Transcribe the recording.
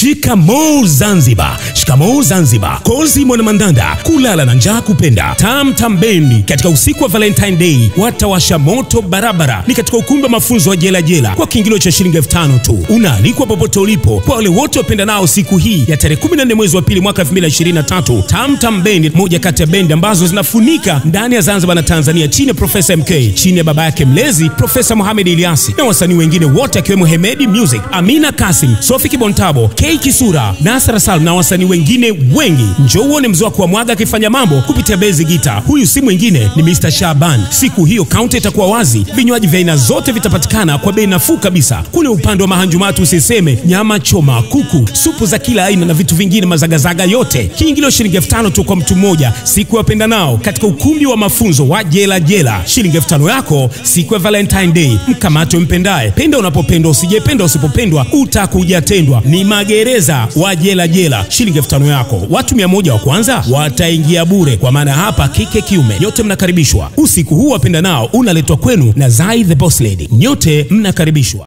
Shikamoo Zanzibar, shikamoo Zanzibar. Kozi Mwanamandanda, kulala na njaa kupenda. Tam Tam Bendi katika usiku wa Valentine Day watawasha moto barabara, ni katika ukumbi wa mafunzo wa Jela Jela kwa kiingilio cha shilingi elfu tano tu. Unaalikwa popote ulipo, kwa wale wote wapenda nao siku hii ya tarehe 14 mwezi wa pili mwaka 2023. Tam Tam Bendi, moja kati ya bendi ambazo zinafunika ndani ya Zanzibar na Tanzania, chini ya Profesa MK, chini ya baba yake mlezi Profesa Mohamed Ilyasi na wasanii wengine wote akiwemo Hemedi Music, Amina Kasim, Sofi Kibontabo, K Kisura, Nasra Salm na wasanii wengine wengi. Njoo uone mzee wa kuamwaga akifanya mambo kupitia bezi gita. Huyu si mwingine ni Mr. Shaban. Siku hiyo kaunta itakuwa wazi, vinywaji vya aina zote vitapatikana kwa bei nafuu kabisa. Kule upande wa mahanjumatu usiseme, nyama choma, kuku, supu za kila aina na vitu vingine, mazagazaga yote. Kiingilio shilingi elfu tano tu kwa mtu mmoja, siku ya wapenda nao katika ukumbi wa mafunzo wa Jela Jela. Shilingi elfu tano yako siku ya Valentine Day. Mkamate umpendaye, penda unapopendwa, usijependa usipopendwa, utakuja tendwa. Ni magereza wa Jela Jela, shilingi elfu tano yako. Watu mia moja wa kwanza wataingia bure, kwa maana hapa kike kiume, nyote mnakaribishwa. Usiku huu wapenda nao unaletwa kwenu na Zai the Boss Lady, nyote mnakaribishwa.